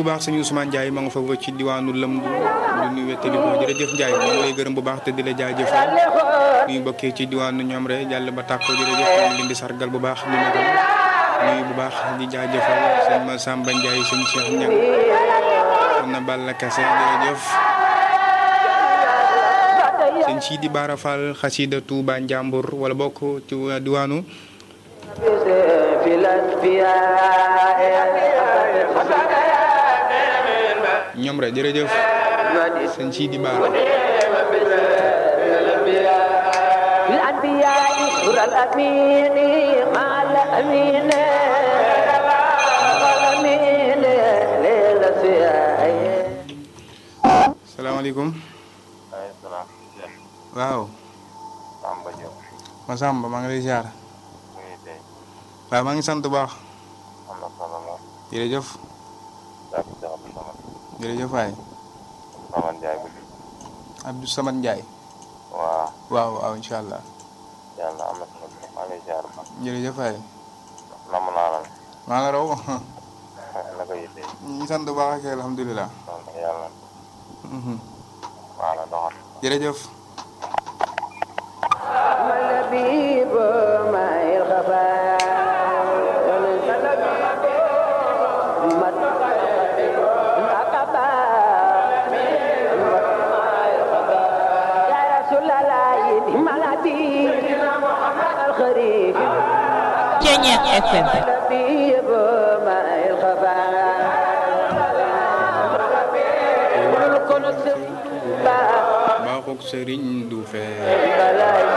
baax sëñ Ousmane Ndiaye ma nga fa ci diwaanu Lëmdu du nuyu wettali ko jërëjëf Ndiaye ñu ngi lay gërëm bu baax te di la jaajëfal nuyu bokkee ci diwaanu ñoom rek jàll ba tàkko jërëjëf ñu ngi leen di sargal bu baax ñu nekkal nuyu bu baax di jaajëfal sëñ ma Samba Ndiaye sëñ Cheikh Niang am na Balla Kassé jërëjëf sëñ Sidi Bara Fall xasida Touba Njàmbur wala bokk ci diwaanu ñoom rek jërëjëf sëñ Sidi Bara الأنبياء سر الأمين مع الأمين الأمين للأسياء salaamaaleykum ay salaam waaw Samba Diop Masamba maa ngi lay ziar mu ngi tey waaw maa ngi sant bu baax am na solo lool jërëjëf daa ko jox Abdou Samad jërëjëf waay Samad Ndiaye bu Abdou Samad Ndiaye waaw waaw waaw incha allah yàlla am na solo maa ngi lay ziar ba jërëjëf waay namm naa la maa la raw na ko yitte ñu ngi sant bu baax ak alhamdulilah donc yàlla Mhm. maa la doxal jërëjëf واللبيب ما الخفاء مد العقبة يا رسول الله نعم الحبيب الخريف Ceñeex FM اللبيب ما الخفاء كل كل سبا baaxoog sëriñ du fee بلاي